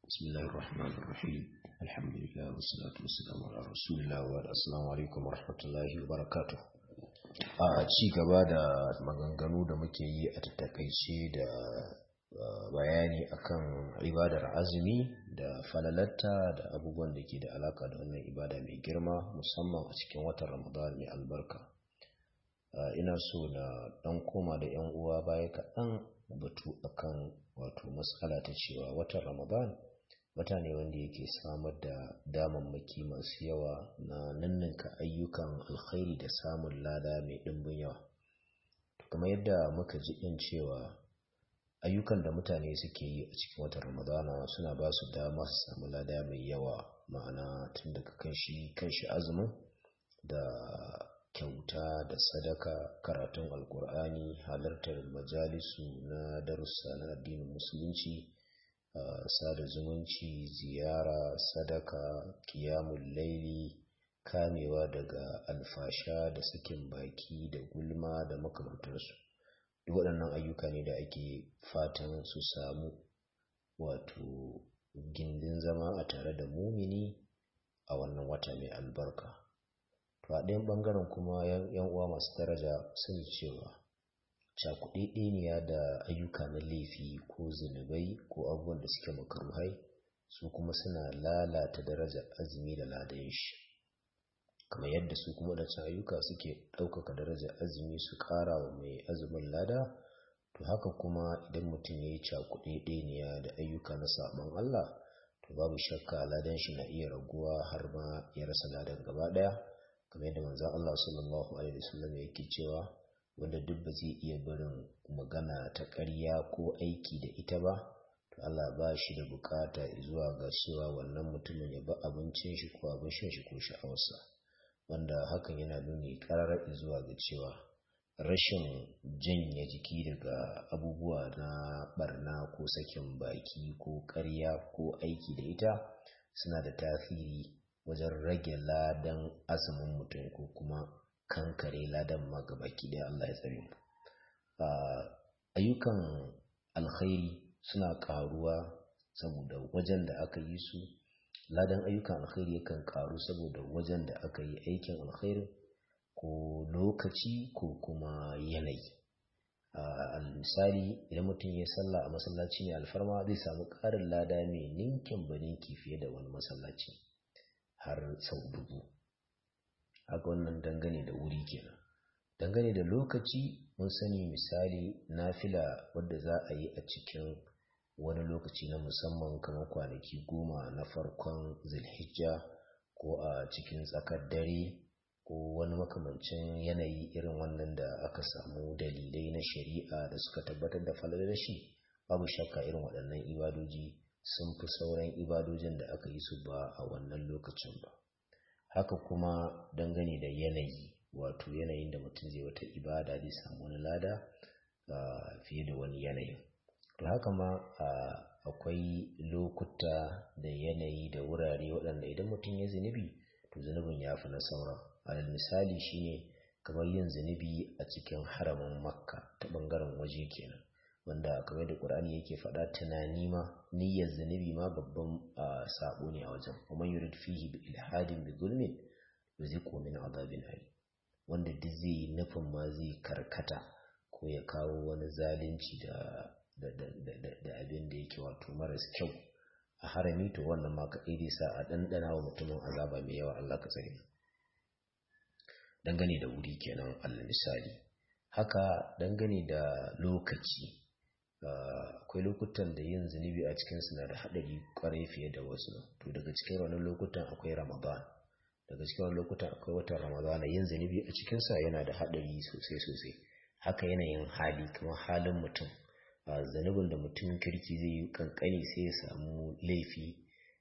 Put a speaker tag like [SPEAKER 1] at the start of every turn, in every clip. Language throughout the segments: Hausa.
[SPEAKER 1] بسم الله الرحمن الرحيم الحمد لله والصلاة والسلام على رسول الله والسلام عليكم ورحمة الله وبركاته a ci gaba da maganganu da muke yi a tattakaice da bayani akan ibadar azumi da falalatta da abubuwan da ke da alaka da wannan ibada mai girma musamman a cikin watan ramadan mai albarka ina so na dan koma da yan uwa baya kaɗan batu akan wato matsala ta cewa watan ramadan wata ne wanda yake samar da damammaki masu yawa na nanninka ayyukan alkhairi da samun lada mai ɗimbin yawa kamar yadda muka ji ɗin cewa ayyukan da mutane suke yi a cikin watan ramadana suna ba su dama su samu lada mai yawa ma'ana tun daga kanshi kanshi azumin da kyauta da sadaka karatun alkur'ani halartar majalisu na darussa na addinin musulunci Uh, sada zumunci ziyara sadaka kiyamun laili kamewa daga alfasha da sakin baki da gulma da makamantarsu duk waɗannan ayyuka ne da ake fatan su samu wato gindin zama a tare da mumini a wannan wata mai albarka to a ɗayan ɓangaren kuma yan uwa masu daraja sun cewa cakuɗeɗeniya da ayyuka na laifi ko zunubai ko abubuwan da suke makaruhai su kuma suna lalata darajar azumi da ladan shi kamar yadda su kuma da ayyuka suke ɗaukaka darajar azumi su ƙara wa mai azumin lada to haka kuma idan mutum ya yi cakuɗeɗeniya da ayyuka na saɓon Allah to babu shakka ladan shi na iya raguwa har ma ya rasa ladan gaba ɗaya kamar yadda manzon Allah sallallahu alaihi wasallam yake cewa wanda duk ba zai iya barin magana ta ƙarya ko aiki da ita ba to Allah ba shi da bukata zuwa ga cewa wannan mutumin ya ba abincin shi ko abin shan shi ko sha'awarsa wanda hakan yana nuni ƙararar zuwa ga cewa rashin janye jiki daga abubuwa na barna ko sakin baki ko ƙarya ko aiki da ita suna da tasiri wajen rage ladan azumin mutum ko kuma kankare ladan ma gabaki ɗaya Allah ya tsare mu ayyukan alkhairi suna ƙaruwa saboda wajen da aka yi su ladan ayyukan alkhairi yakan ƙaru saboda wajen da aka yi aikin alkhairi ko lokaci ko kuma yanayi misali idan mutum ya sallah a masallaci ne alfarma zai samu ƙarin lada mai ninkin baninki fiye da wani masallaci har sau dubu haka wannan dangane da wuri kenan dangane da lokaci mun sani misali nafila wadda za a yi a cikin wani lokaci na musamman kamar kwanaki goma na farkon zulhijja ko a cikin tsakar dare ko wani makamancin yanayi irin wannan da aka samu dalilai na shari'a da suka tabbatar da falalar shi babu shakka irin waɗannan ibadoji sun fi sauran ibadojin da aka yi su ba a wannan lokacin ba haka kuma dangane da yanayi wato yanayin da mutum zai wata ibada zai samu wani lada fiye da wani yanayin to haka ma akwai lokuta da yanayi da wurare waɗanda idan mutum ya zunubi to zunubin ya fi na sauran alal misali shine kamar yin zunubi a cikin haramin makka ta ɓangaren waje kenan wanda kamar da ƙur'ani yake faɗa tunani ma niyyar zunubi ma babban sabo ne a wajen kuma yurid fihi bi ilhadin bi zulmin yuziqu min azabin ali wanda duk zai yi nufin ma zai karkata ko ya kawo wani zalunci da da da da abin da yake wato maras kyau a harami to wannan ma ka zai sa a ɗanɗana wa mutumin azaba mai yawa Allah ka tsare dangane da wuri kenan Allah misali haka dangane da lokaci akwai lokutan da yin zunubi a cikin na da haɗari kwarai fiye da wasu to daga cikin wannan lokutan akwai ramadan daga cikin wannan lokutan akwai watan ramadan yin zunubi a cikinsa yana da haɗari sosai sosai haka yanayin hali kamar halin mutum zunubin da mutum kirki zai yi kankani sai ya samu laifi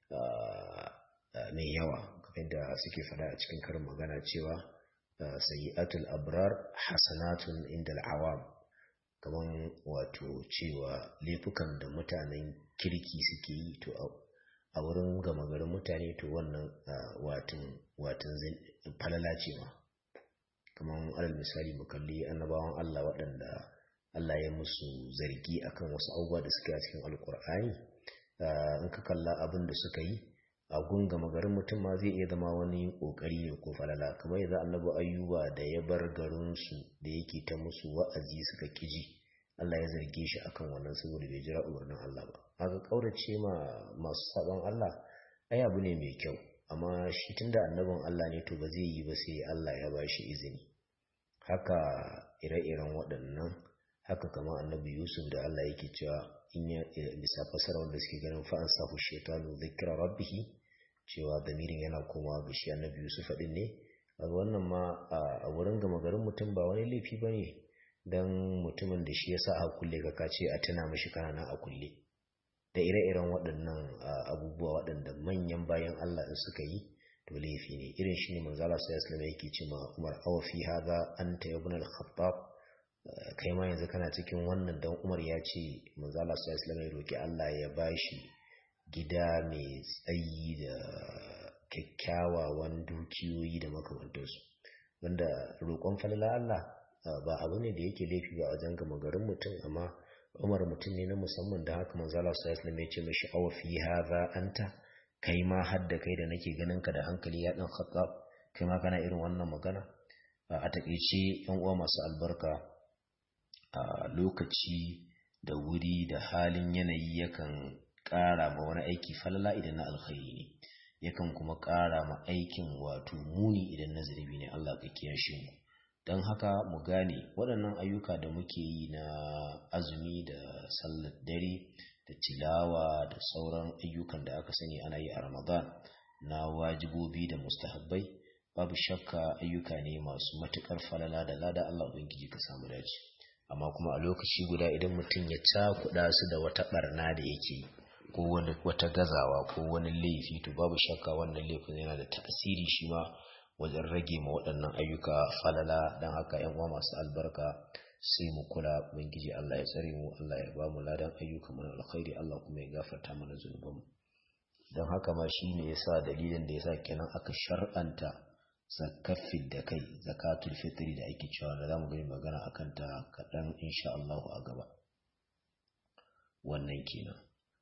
[SPEAKER 1] mai yawa kamar da suke faɗa a cikin karin magana cewa sayyi'atul abrar hasanatun inda al'awam kamar wato cewa laifukan da mutanen kirki suke yi to a wurin gama garin mutane to wannan watan watan falala ce ma kamar alal misali mu kalli annabawan Allah waɗanda Allah ya musu zargi akan wasu abubuwa da suke a cikin alkur'ani in ka kalla abin da suka yi a gungama garin mutum ma zai iya zama wani kokari ne ko falala kamar yadda annabi ayyuba da ya bar garinsu da yake ta musu wa'azi suka kiji Allah ya zarge shi akan wannan saboda bai jira umarnin Allah ba haka kaurace ma masu sabon Allah ai abu ne mai kyau amma shi tunda annabin Allah ne to ba zai yi ba sai Allah ya bashi izini haka ire-iren waɗannan haka kama annabi Yusuf da Allah yake cewa in ya bisa fasara wanda suke ganin fa'an sahu shaitanu zikra rabbih cewa damirin yana komawa ga shi annabi Yusuf din ne kaga wannan ma a wurin gama garin mutum ba wani laifi bane dan mutumin da shi yasa a kulle ka kace a tuna mishi kana a kulle da ire-iren waɗannan abubuwa waɗanda manyan bayan Allah in suka yi to laifi ne irin shi ne manzala sai islam yake ce ma Umar aw fi hadha anta ibn al-Khattab kai ma yanzu kana cikin wannan dan Umar ya ce manzala sai islam ya roki Allah ya bashi gida mai tsayi da kyakkyawan dukiyoyi da makamantansu wanda roƙon falala Allah ba abu ne da yake laifi ba a wajen gama garin mutum amma umar mutum ne na musamman da haka manzo Allah sallallahu alaihi ya ce mishi aw fi hadha anta kai ma hadda kai da nake ganin ka da hankali ya dan khattab kai ma kana irin wannan magana a takeice yan uwa masu albarka a lokaci da wuri da halin yanayi yakan ƙara ma wani aiki falala idan na alkhairi ne yakan kuma ƙara ma aikin wato muni idan na zurbi ne Allah ka kiyashe mu don haka mu gane waɗannan ayyuka da muke yi na azumi da sallar dare da tilawa da sauran ayyukan da aka sani ana yi a ramadan na wajibobi da mustahabbai babu shakka ayyuka ne masu matuƙar falala da lada Allah ubangiji ka samu dace amma kuma a lokaci guda idan mutum ya cakuɗa su da wata ɓarna da yake ko wata gazawa ko wani laifi to babu shakka wannan laifin yana da tasiri shi ma wajen rage ma waɗannan ayyuka falala don haka yan uwa masu albarka sai mu kula ubangiji Allah ya tsare mu Allah ya ba mu ladan ayyuka mana alkhairi Allah kuma ya gafarta mana zunubanmu don haka ma shi ne yasa dalilin da yasa kenan aka shar'anta zakafin da kai zakatul fitri da ake cewa da zamu gani magana akan ta kaɗan insha Allah a gaba wannan kenan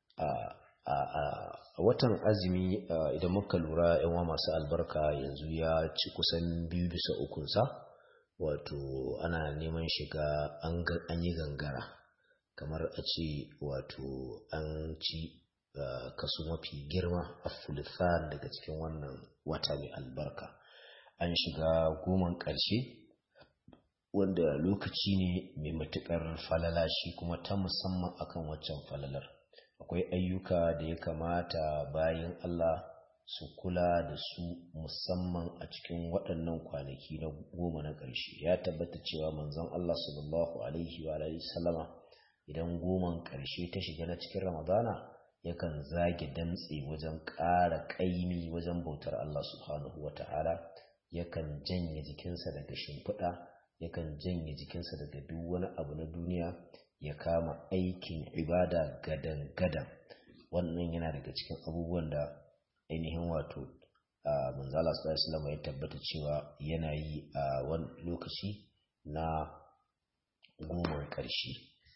[SPEAKER 1] a watan azumi idan muka lura yan masu albarka yanzu ya ci kusan biyu bisa ukunsa wato ana neman shiga an yi gangara kamar a ce wato an ci kaso mafi girma a fulfan daga cikin wannan wata mai albarka an shiga goman ƙarshe wanda lokaci ne mai matuƙar falala shi kuma ta musamman akan waccan falalar akwai ayyuka da ya kamata bayan Allah su kula da su musamman a cikin waɗannan kwanaki na goma na ƙarshe ya tabbata cewa manzon Allah sallallahu alaihi wa alihi sallama idan goman ƙarshe ta shiga na cikin Ramadana yakan zage damtse wajen ƙara ƙaimi wajen bautar Allah subhanahu wa ta'ala yakan janye jikinsa daga shimfiɗa yakan janye jikinsa daga duk wani abu na duniya ya kama aikin ibada gadan-gadan wannan yana daga cikin abubuwan da ainihin wato manzala sallallahu ya tabbata cewa yana yi a wani lokaci na goma ƙarshe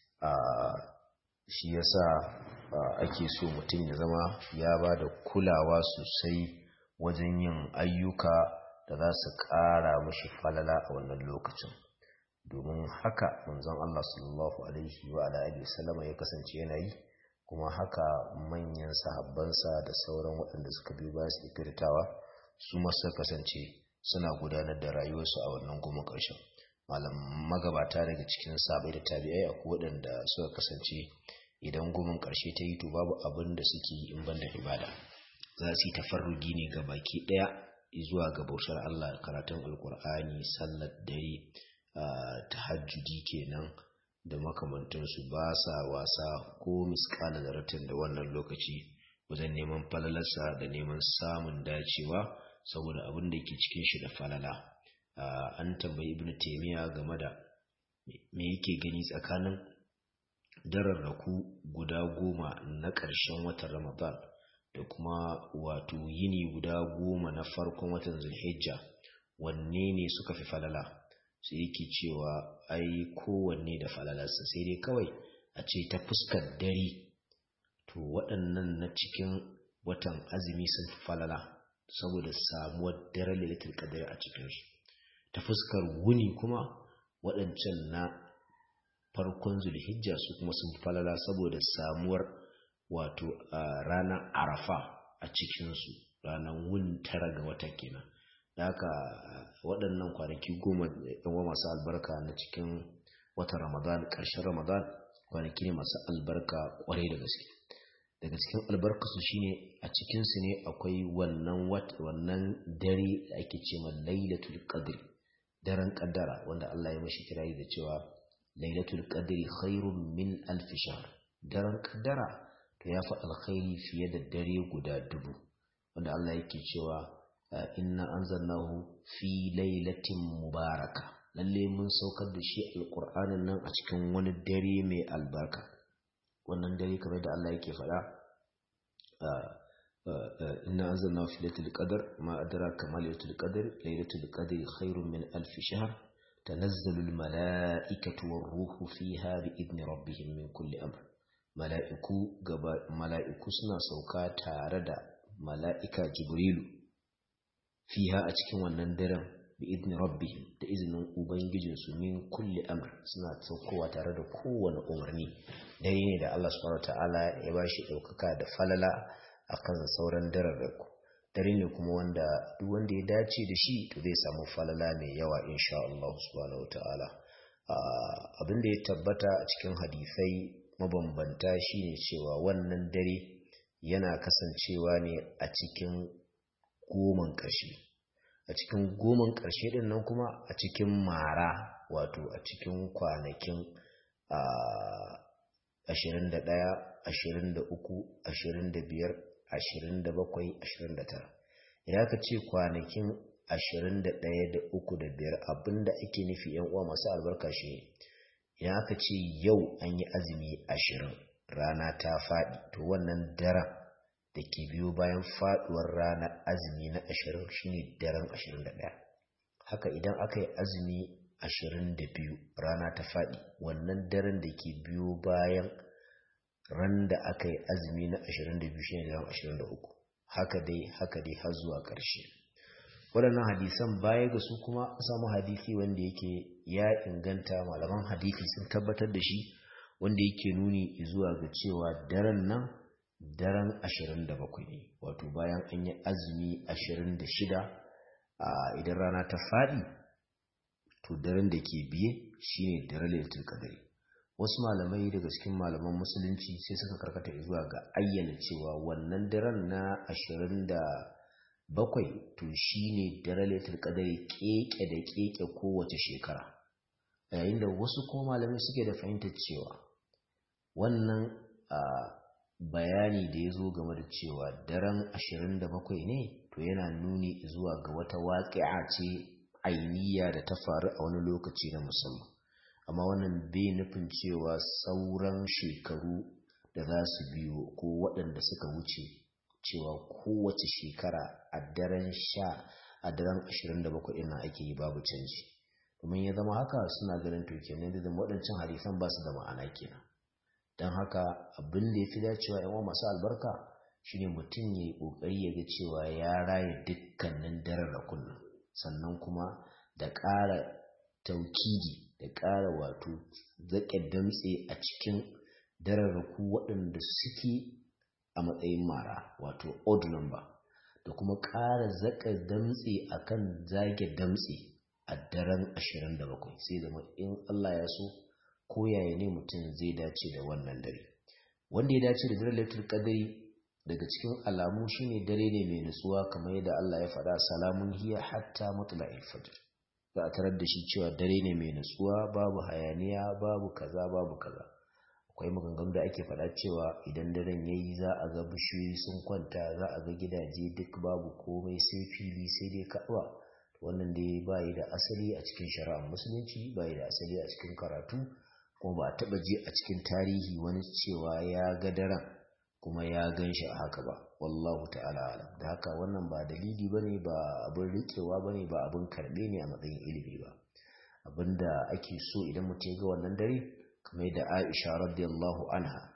[SPEAKER 1] shi yasa ake so mutum ya zama ya ba da kulawa sosai wajen yin ayyuka da za su ƙara mashi falala a wannan lokacin domin haka manzon Allah sallallahu alaihi wa alihi wasallama ya kasance yana yi kuma haka manyan sahabbansa da sauran waɗanda suka biyo bayan su kirtawa su ma suka kasance suna gudanar da rayuwarsu a wannan goma ƙarshen malam magabata daga cikin sabai da tabi'ai akwai waɗanda suka kasance idan gomin ƙarshe ta yi to babu abin da suke yi in banda ibada za su yi tafarrugi ne ga baki ɗaya zuwa ga bautar Allah karatun alkur'ani sallar dare tahajjudi kenan da makamantansu ba sa wasa ko miskala zaratin da wannan lokaci wajen neman falalarsa da neman samun dacewa saboda abin da ke cikin shi da falala an tambayi ibnu taymiya game da me yake gani tsakanin dararraku guda goma na ƙarshen watan ramadan da kuma wato yini guda goma na farkon watan zulhijja wanne ne suka fi falala sai yake cewa ai kowanne da falalarsa sai dai kawai a ce ta fuskar dare to to waɗannan na cikin watan azumi sun fi falala saboda samuwar daren lailatul qadr a cikin su ta fuskar wuni kuma waɗancan na farkon zulhijja su kuma sun fi falala saboda samuwar wato ranar arafa a cikin su ranar wuni tara ga wata kenan da haka waɗannan kwanaki goma yawa masu albarka na cikin watan ramadan ƙarshen ramadan kwanaki ne masu albarka ƙwarai da gaske daga cikin albarkasu shine a cikinsu ne akwai wannan wannan dare da ake ce ma lailatul qadri daren kaddara wanda Allah ya mashi kirayi da cewa lailatul qadri khairun min alf shahr daren kaddara to yafi alkhairi fiye da dare guda dubu wanda Allah yake cewa inna anzalnahu fi lailatin mubaraka lalle mun saukar da shi alqur'anin nan a cikin wani dare mai albarka wannan dare kamar da Allah yake faɗa inna anzalna fi lailatul qadr ma adraka ma lailatul qadr lailatul qadri khairun min alf shahr tanazzalu al malaikatu war ruhu fiha bi idni rabbihim min kulli amr mala'iku gaba mala'iku suna sauka tare da mala'ika jibrilu fiha a cikin wannan daren bi idni rabbihim da izinin ubangijinsu min kulli amr suna saukowa tare da kowane umarni dare ne da Allah subhanahu ta'ala ya ba shi ɗaukaka da falala akan sauran dararraku dare ne kuma wanda duk wanda ya dace da shi to zai samu falala mai yawa insha Allah subhanahu ta'ala abin da ya tabbata a cikin hadisai mabambanta shine cewa wannan dare yana kasancewa ne a cikin goman ƙarshe a cikin goman ƙarshe ɗin nan kuma a cikin mara wato a cikin kwanakin ashirin da ɗaya ashirin da uku ashirin da biyar ashirin da bakwai ashirin da tara idan aka ce kwanakin ashirin da ɗaya da uku da biyar abinda ake nufi yan uwa masu albarka shi ne idan aka ce yau an yi azumi ashirin rana ta faɗi to wannan daren da ke biyo bayan faduwar ranar azumi na ashirin shine daren ashirin da ɗaya haka idan aka yi azumi ashirin da biyu rana ta faɗi wannan daren da ke biyo bayan ran da aka yi azumi na ashirin da biyu shine daren ashirin da uku haka dai haka dai har zuwa ƙarshe waɗannan hadisan baya ga su kuma an samu hadisi wanda yake ya inganta malaman hadisi sun tabbatar da shi wanda yake nuni zuwa ga cewa daren nan daren 27 ne wato bayan an yi azumi 26 a idan rana ta faɗi to daren da ke biye shine daren lailatul qadri wasu malamai daga cikin malaman musulunci sai suka karkata zuwa ga ayyana cewa wannan daren na 27 to shine daren lailatul qadri keke da keke kowace shekara yayin da wasu ko malamai suke da fahimtar cewa wannan bayani da ya zo game da cewa daren 27 ne to yana nuni zuwa ga wata waƙi'a ce ainiya da ta faru a wani lokaci na musamman amma wannan bai nufin cewa sauran shekaru da za su biyo ko waɗanda suka wuce cewa kowace shekara a daren sha a daren 27 ɗin ake yi babu canji domin ya zama haka suna ganin to kenan da waɗancan hadisan ba su da ma'ana kenan don haka abin da ya fi dacewa yawan masu albarka shine mutum ya yi ƙoƙari ya ga cewa ya raya dukkanin dararrakun nan sannan kuma da ƙara taukidi da ƙara wato zaƙe damtse a cikin dararraku waɗanda suke a matsayin mara wato odd number da kuma ƙara zaƙe damtse akan zage damtse a daren 27 sai zama in Allah ya so ko yaya ne mutum zai dace da wannan dare wanda ya dace da dare lailatul qadri daga cikin alamu shine dare ne mai nutsuwa kamar yadda Allah ya faɗa salamun hiya hatta matla'il fajr za a tarar da shi cewa dare ne mai nutsuwa babu hayaniya babu kaza babu kaza akwai maganganu da ake faɗa cewa idan daren yayi za a ga bishiyoyi sun kwanta za a ga gidaje duk babu komai sai fili sai dai ka'aba wannan dai bayi da asali a cikin shari'ar musulunci bayi da asali a cikin karatu kuma ba a taɓa ji a cikin tarihi wani cewa ya ga daren kuma ya gan shi a haka ba wallahu ta'ala alam da haka wannan ba dalili bane ba abin rikewa bane ba abin karɓe ne a matsayin ilimi ba abinda ake so idan mutum ya ga wannan dare kamar da Aisha radiyallahu anha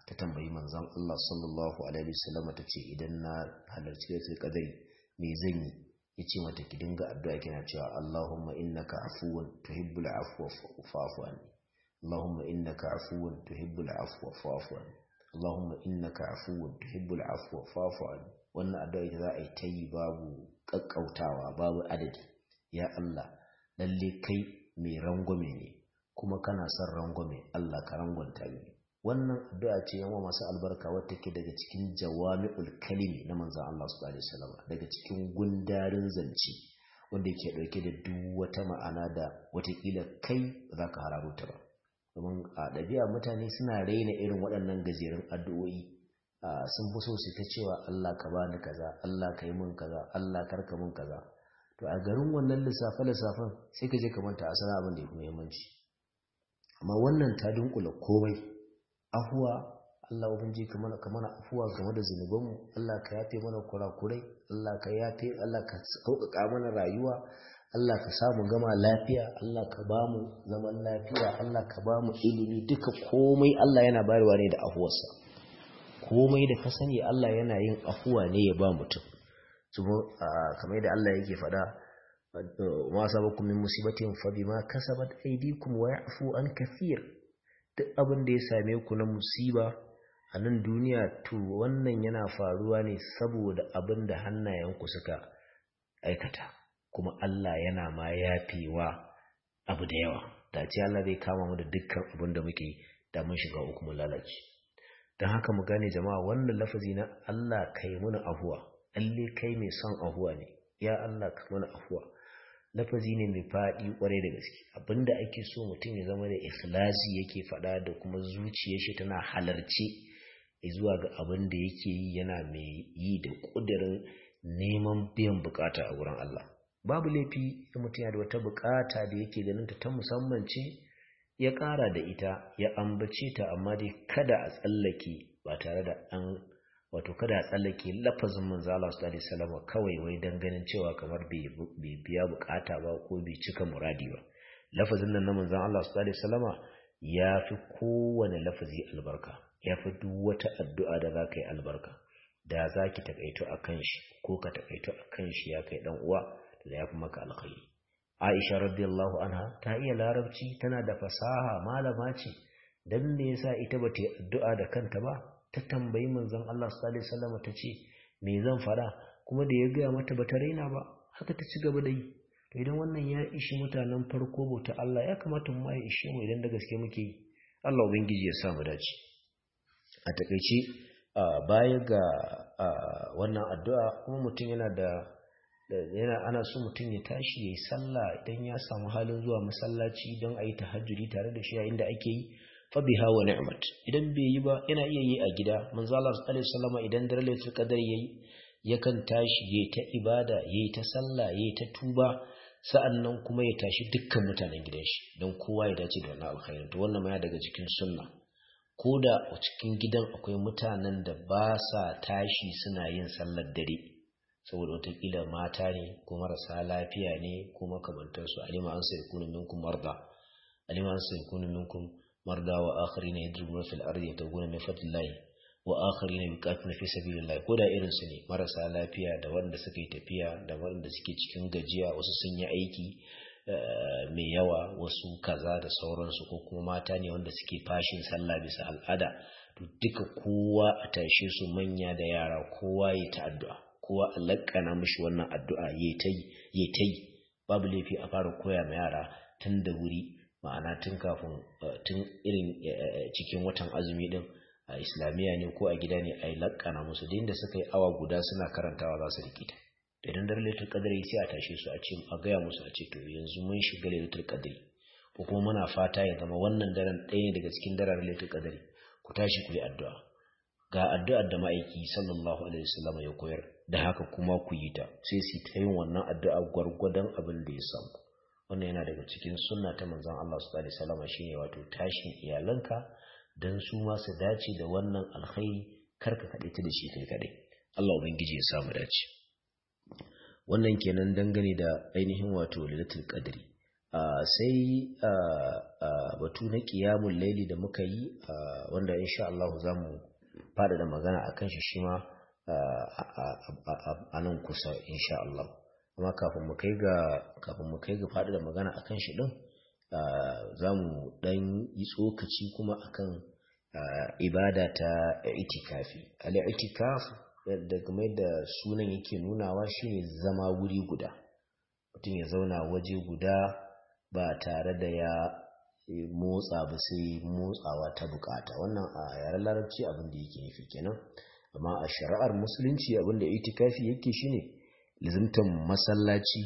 [SPEAKER 1] ta tambayi manzon Allah sallallahu alaihi wasallam ta ce idan na halarci lailatul qadari me zan yi yace mata ki dinga addu'a kina cewa Allahumma innaka afuwun tuhibbul afwa fa'fu anni Allahumma innaka afuwun tuhibbul afwa fa'fu anni Allahumma innaka afuwun tuhibbul afwa fa'fu anni wannan addu'a ita za a yi ta yi babu kakkautawa babu adadi ya Allah lalle kai mai rangwame ne kuma kana son rangwame Allah ka rangwanta ni wannan addu'a ce yawa masu albarka wata ke daga cikin jawami'ul kalimi na manzon Allah sallallahu alaihi wasallam daga cikin gundarin zance wanda yake dauke da duk wata ma'ana da watakila kai ba za ka hararo ta ba domin a ɗabi'a mutane suna raina irin waɗannan gajerun addu'o'i sun fi so su ta cewa Allah ka bani kaza Allah ka yi min kaza Allah karka min kaza to a garin wannan lissafe lissafen sai ka je ka manta asalin abin da ya fi muhimmanci amma wannan ta dunkula komai afuwa Allah ubangiji ka mana ka mana afuwa game da zunubanmu Allah ka yafe mana kurakurai Allah ka yafe Allah ka sauƙaƙa mana rayuwa Allah ka samu gama lafiya Allah ka ba mu zaman lafiya Allah ka ba mu ilimi duka komai Allah yana bayarwa ne da afuwarsa komai da ka sani Allah yana yin afuwa ne ya ba mutum kamar yadda Allah yake faɗa ma sabakum min musibatin fa bima kasabat aydikum wa ya'fu an kathir duk abin da ya same ku na musiba a nan duniya to wannan yana faruwa ne saboda abin da hannayenku suka aikata kuma Allah yana ma yafewa abu da yawa da ce Allah zai kama mu da dukkan abin da muke da mun shiga uku mu lalace don haka mu gane jama'a wannan lafazi na Allah kai muna afuwa lalle kai mai son afuwa ne ya Allah ka mana afuwa lafazi ne mai faɗi ƙwarai da gaske abinda ake so mutum ya zama da ikhlasi yake faɗa da kuma zuciyar shi tana halarce zuwa ga abin da yake yi yana mai yi da ƙudurin neman biyan bukata a wurin Allah babu laifi da mutum yana da wata bukata da yake ganin ta ta musamman ce ya ƙara da ita ya ambace ta amma dai kada a tsallake ba tare da an wato kada a tsallake lafazin manzo Allah sallallahu alaihi wasallam kawai wai dan ganin cewa kamar bai biya bukata ba ko bai cika muradi ba lafazin nan na manzo Allah sallallahu alaihi wasallam ya fi kowane lafazi albarka ya fi duk wata addu'a da za ka yi albarka da za ki takaito a kan shi ko ka takaito a kan shi ya kai dan uwa da ya fi maka alkhairi Aisha radiyallahu anha ta iya larabci tana da fasaha malama ce dan me yasa ita ba ta yi addu'a da kanta ba ta tambayi manzon Allah sallallahu alaihi wasallam ta ce me zan fara kuma da ya gaya mata bata raina ba haka ta ci gaba da yi to idan wannan ya ishi mutanen farko bauta Allah ya kamata mu ya ishe mu idan da gaske muke yi Allah ubangiji ya sa mu dace a takeice baya ga wannan addu'a kuma mutum yana da yana ana so mutum ya tashi yayi sallah idan ya samu halin zuwa masallaci don a yi tahajjudi tare da shi a inda ake yi fabiha wa ni'mat idan bai yi ba yana iya yi a gida manzo Allah sallallahu alaihi wasallam idan dare lailatul qadar yayi yakan tashi yayi ta ibada yayi ta sallah yayi ta tuba sa'annan kuma ya tashi dukkan mutanen gidan shi don kowa ya dace da wannan alkhairin to wannan ma ya daga cikin sunna koda a cikin gidan akwai mutanen da ba sa tashi suna yin sallar dare saboda watakila mata ne ko marasa lafiya ne ko makamantansu alima an sai kunu minkum marda alima an sai kunu minkum مرضى وآخرين يضربون في الأرض يبتغون من فضل الله وآخرين يقاتلون في سبيل الله koda irin su ne marasa lafiya da wanda suka yi tafiya da wanda suke cikin gajiya wasu sun yi aiki mai yawa wasu kaza da sauransu ko kuma mata ne wanda suke fashin sallah bisa al'ada to duka kowa a tashe su manya da yara kowa ya ta addu'a kowa a lakkana mishi wannan addu'a ya ta yi babu laifi a fara koya ma yara tun da wuri ma'ana tun kafin tun irin cikin watan azumi din a islamiyya ne ko a gida ne a yi lakana musu da inda suka yi awa guda suna karantawa za su rikita idan dare laitul qadri sai a tashe su a ce a gaya musu a ce to yanzu mun shiga laitul qadri ko kuma muna fata ya zama wannan daren ɗaya ne daga cikin daren laitul qadri ku tashi ku yi addu'a ga addu'ar da ma'aiki sallallahu alaihi wasallam ya koyar da haka kuma ku yi ta sai su ta yin wannan addu'a gwargwadon abin da ya samu wannan yana daga cikin sunna ta manzon Allah sallallahu alaihi wasallam shine wato tashin iyalanka dan su ma su dace da wannan alkhairi karka kade ta da shi kai kade Allah ubangiji ya samu dace wannan kenan dangane da ainihin wato lailatul qadri sai batu na ƙiyamun laili da muka yi wanda insha Allah za mu faɗaɗa magana a kan shi shi ma a nan kusa insha Allah amma kafin mu kai ga kafin mu kai ga faɗaɗa magana a kan shi ɗin za mu ɗan yi tsokaci kuma akan ibada ta itikafi al-itikaf da game da sunan yake nunawa shine zama wuri guda mutum ya zauna waje guda ba tare da ya motsa ba sai motsawa ta bukata wannan a yaren larabci abin da yake nufi kenan amma a shari'ar musulunci abin da itikafi yake shine lizimtan masallaci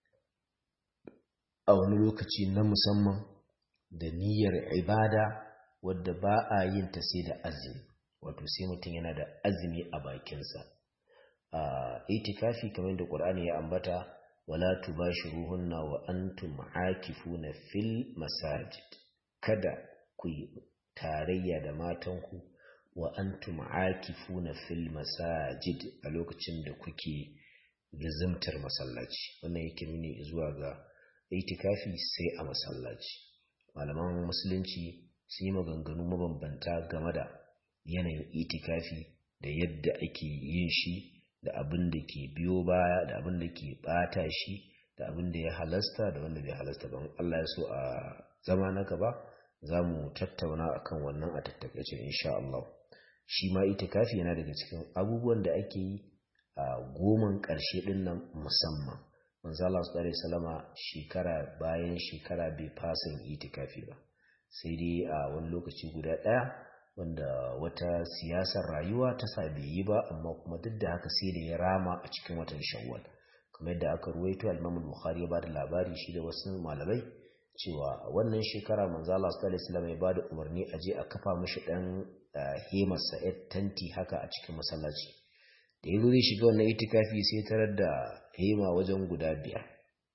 [SPEAKER 1] a wani lokaci na musamman da niyyar ibada wadda ba a yin ta sai da azumi wato sai mutum yana da azumi a bakinsa a itikafi kamar da ƙur'ani ya ambata wala tubashiruhunna wa antum aakifuna fil masajid kada ku tarayya da matanku wa antum aakifuna fil masajid a lokacin da kuke lazimtar masallaci wannan yake nuni zuwa ga itikafi sai a masallaci malaman musulunci sun yi maganganu mabambanta game da yanayin itikafi da yadda ake yin shi da abin da ke biyo baya da abin da ke bata shi da abin da ya halasta da wanda bai halasta ba Allah ya so a zama na gaba za mu tattauna akan wannan a tattakaice insha Allah shi ma itikafi yana daga cikin abubuwan da ake yi a goman ƙarshe ɗin nan musamman manzo Allah sallallahu alaihi wasallama shekara bayan shekara bai fasa yin itikafi ba sai dai a wani lokaci guda ɗaya wanda wata siyasar rayuwa ta sa bai yi ba amma kuma duk da haka sai da ya rama a cikin watan shawwal kamar yadda aka ruwaito al-Imam Bukhari ya bada labari shi da wasu malamai cewa wannan shekara manzo Allah sallallahu alaihi wasallam ya bada umarni a je a kafa mishi dan hemar sa tanti haka a cikin masallaci da yazo zai shiga wannan itikafi sai tarar da hema wajen guda biyar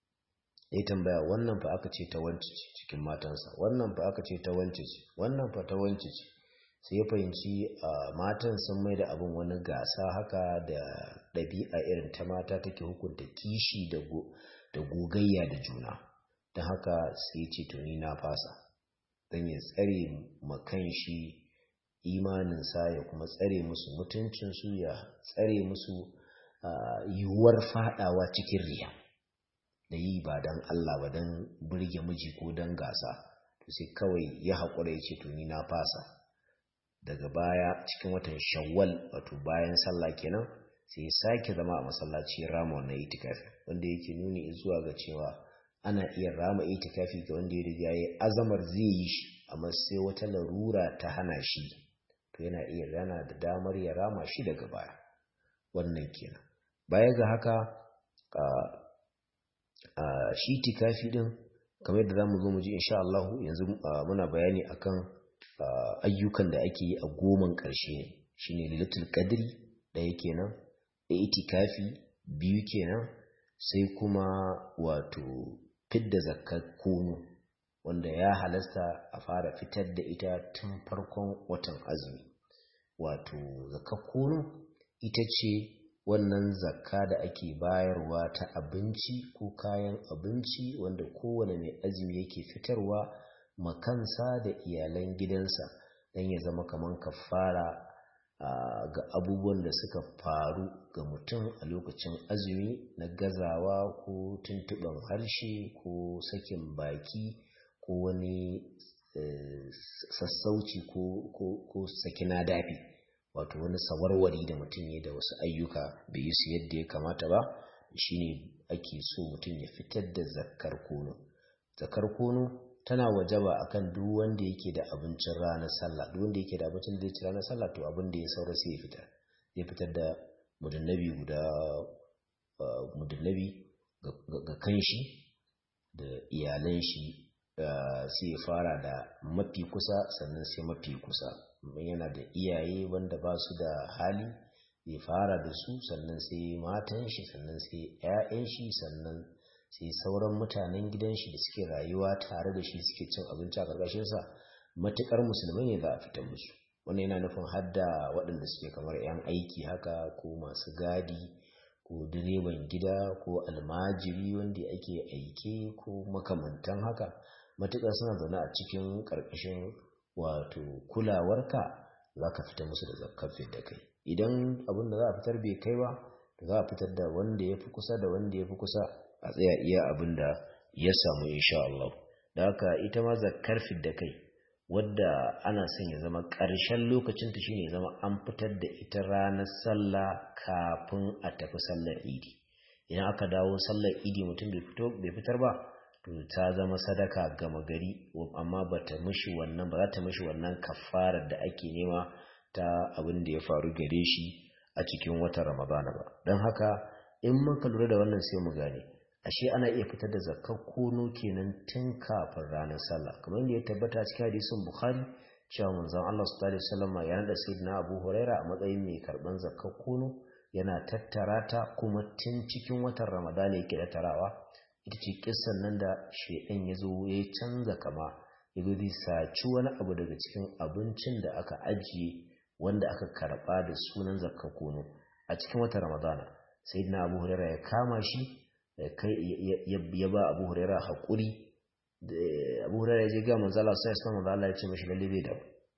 [SPEAKER 1] ya tambaya wannan fa aka ce ta wance cikin matansa wannan fa aka ce ta wance ce wannan fa ta wance ce sai ya fahimci matan sun mai da abin wani gasa haka da ɗabi'a irin ta mata take hukunta kishi da gogayya da juna don haka sai ce tuni na fasa don ya tsare makan shi imaninsa ya kuma tsare musu mutuncinsu ya tsare musu yiwuwar fadawa cikin riya da yi ba don Allah ba don burge miji ko don gasa to sai kawai ya haƙura ya ce tuni na fasa daga baya cikin watan shawwal wato bayan sallah kenan sai ya sake zama a masallaci rama wannan itikafi wanda yake nuni zuwa ga cewa ana iya rama itikafi ga wanda ya riga ya azamar zai yi shi amma sai wata larura ta hana shi to yana iya yana da damar ya rama shi daga baya wannan kenan baya ga haka a shi itikafi din kamar yadda zamu zo mu ji insha Allah yanzu muna bayani akan ayyukan da ake yi a goman ƙarshe ne shine lilatul qadri ɗaya kenan da itikafi biyu kenan sai kuma wato fidda zakkar kunu wanda ya halasta a fara fitar da ita tun farkon watan azumi wato zakkar kunu ita ce wannan zakka da ake bayarwa ta abinci ko kayan abinci wanda kowane mai azumi yake fitarwa makansa da iyalan gidansa don ya zama kamar kafara ga abubuwan da suka faru ga mutum a lokacin azumi na gazawa ko tuntuɓen harshe ko sakin baki ko wani sassauci ko sakina dafi wato wani sawarwari da mutum ya da wasu ayyuka bai yi su yadda ya kamata ba shine ake so mutum ya fitar da zakar kono zakar kono tana wajaba akan duk wanda yake da abincin ranar sallah duk wanda yake da abincin da zai ci ranar sallah to abin da ya saura sai ya fitar zai fitar da mudannabi guda mudannabi ga kanshi da iyalan shi sai ya fara da mafi kusa sannan sai mafi kusa yana da iyaye wanda ba su da hali ya fara da su sannan sai matan shi sannan sai 'ya'yan shi sannan sai sauran mutanen gidan shi da suke rayuwa tare da shi suke cin abinci a ƙarƙashin sa matukar musulmai ne za a fitar musu wannan yana nufin hadda waɗanda suke kamar 'yan aiki haka ko masu gadi ko direban gida ko almajiri wanda ake aike ko makamantan haka matuƙar suna zaune a cikin ƙarƙashin wato kulawarka za ka fita musu da zakar da kai idan abin da za a fitar bai kai ba za a fitar da wanda ya fi kusa da wanda ya fi kusa a tsaya iya abin da ya samu insha Allah da haka ita ma zakar da kai wadda ana son ya zama ƙarshen lokacin ta shine zama an fitar da ita ranar sallah kafin a tafi sallar idi idan aka dawo sallar idi mutum bai fito bai fitar ba to ta zama sadaka gama gari amma ba ta mishi wannan ba za ta mishi wannan kafarar da ake nema ta abin da ya faru gare shi a cikin watan ramadana ba don haka in muka lura da wannan sai mu gane ashe ana iya fitar da zakkar kono kenan tun kafin ranar sallah kamar yadda ya tabbata cikin hadisin bukhari cewa manzon Allah sallallahu alaihi wasallam ya nada sayyidina Abu Huraira a matsayin mai karban zakkar kono yana tattara ta kuma tun cikin watan ramadana yake da tarawa ita ce kissan nan da shedan ya zo ya canza kama ya zo zai saci wani abu daga cikin abincin da aka ajiye wanda aka karba da sunan zakka kono a cikin watan ramadana sai na abu huraira ya kama shi ya ba abu huraira haƙuri abu huraira ya je ga manzala sai islam manzo Allah ya ce mashi lalle bai da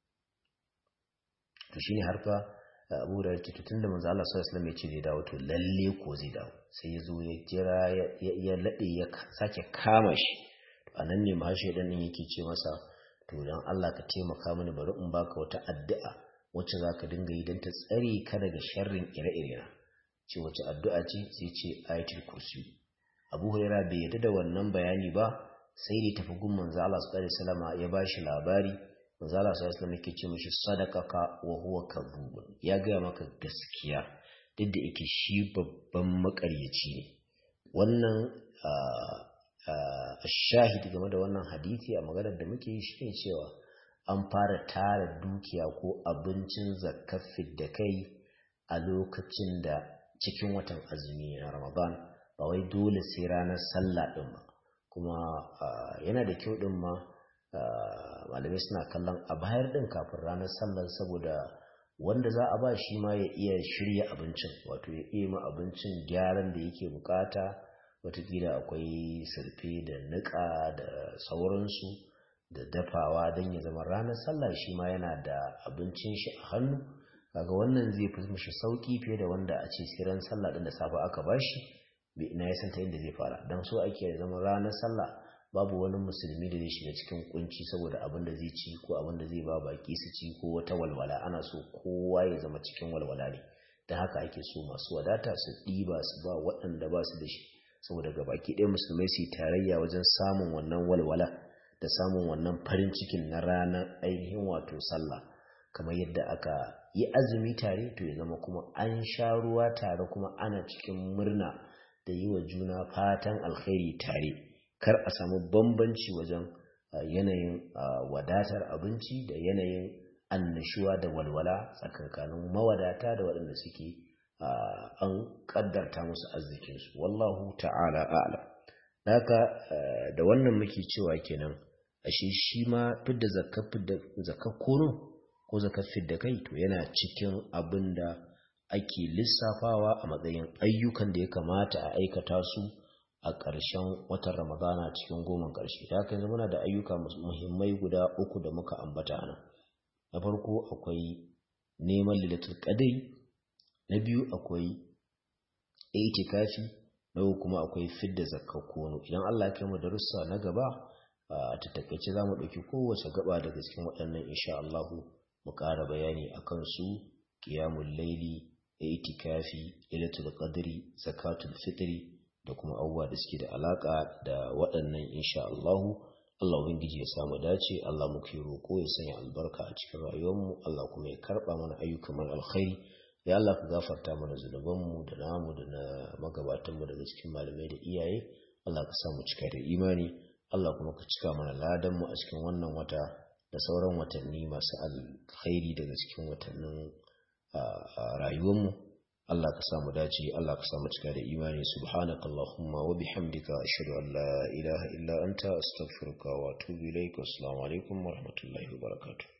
[SPEAKER 1] to shine har fa abu huraira ce tun da manzo Allah sallallahu alaihi ya ce zai dawo to lalle ko zai dawo sai ya zo ya jira ya lade ya sake kama shi a nan ne mahashi dan yake ce masa to dan Allah ka taimaka mini bari in baka wata addu'a wacce za ka dinga yi don ta tsare ka daga sharrin ire-ire na ce wace addu'a ce sai ce ayatul kursi abu huraira bai yadda da wannan bayani ba sai da tafi gun manzo Allah sallallahu alaihi wasallam ya bashi labari manzo Allah sallallahu alaihi wasallam yake ce mishi sadaqaka wa huwa kadhub ya ga maka gaskiya duk da yake shi babban makaryaci ne wannan shahidi game da wannan hadisi a maganar da muke yi shine cewa an fara tara dukiya ko abincin zakafin da kai a lokacin da cikin watan azumi na ramadan ba wai dole sai ranar sallah din ba kuma yana da kyau din ma malamai suna kallon a bayar din kafin ranar sallar saboda wanda za a ba shi ma ya iya shirya abincin wato ya iya ma abincin gyaran da yake bukata watakila akwai sarfe da niƙa da sauransu da dafawa don ya zama ranar sallah shi ma yana da abincin shi a hannu kaga wannan zai fi mishi sauki fiye da wanda a ce sai ran sallah din da safe aka bashi bai ina ya santa inda zai fara dan so ake zama ranar sallah babu wani musulmi da zai shiga cikin kunci saboda abin da zai ci ko abin da zai ba baki su ci ko wata walwala ana so kowa ya zama cikin walwala ne da haka ake so masu wadata su ɗiba su ba waɗanda ba su da shi saboda ga baki ɗaya musulmai su yi tarayya wajen samun wannan walwala da samun wannan farin cikin na ranar ainihin wato sallah kamar yadda aka yi azumi tare to ya zama kuma an sha ruwa tare kuma ana cikin murna da yi wa juna fatan alkhairi tare kar a samu bambanci wajen yanayin wadatar abinci da yanayin annashuwa da walwala tsakankanin mawadata da waɗanda suke an ƙaddarta musu arzikinsu wallahu ta'ala a'lam haka da wannan muke cewa kenan ashe shi ma fidda zakar kono ko zakar fidda kai to yana cikin abin da ake lissafawa a matsayin ayyukan da ya kamata a aikata su a ƙarshen watan ramadana cikin goman ƙarshe da haka yanzu muna da ayyuka muhimmai guda uku da muka ambata nan na farko akwai neman lilatul qadri na biyu akwai itikafi na uku kuma akwai fidda zakar kono idan Allah ya kai mu darussa na gaba a tattakaice za mu ɗauki kowace gaba daga cikin waɗannan insha Allahu mu ƙara bayani a kan su ƙiyamun laili itikafi ilatul qadri zakatul fitri da kuma abubuwa da suke da alaƙa da waɗannan insha Allahu Allah ubangiji ya samu dace Allah muke roƙo ya sanya albarka a cikin rayuwarmu Allah kuma ya karɓa mana ayyukan mana alkhairi ya Allah ka gafarta mana zunubanmu da namu da na magabatanmu daga cikin malamai da iyaye Allah ka samu cika da imani Allah kuma ka cika mana ladanmu a cikin wannan wata da sauran watanni masu alkhairi daga cikin watannin rayuwarmu Allah ka samu dace Allah ka samu cika da imani subhanaka allahumma wa bihamdika ashhadu an la ilaha illa anta astaghfiruka wa atubu ilaik assalamu alaikum wa rahmatullahi wa barakatuh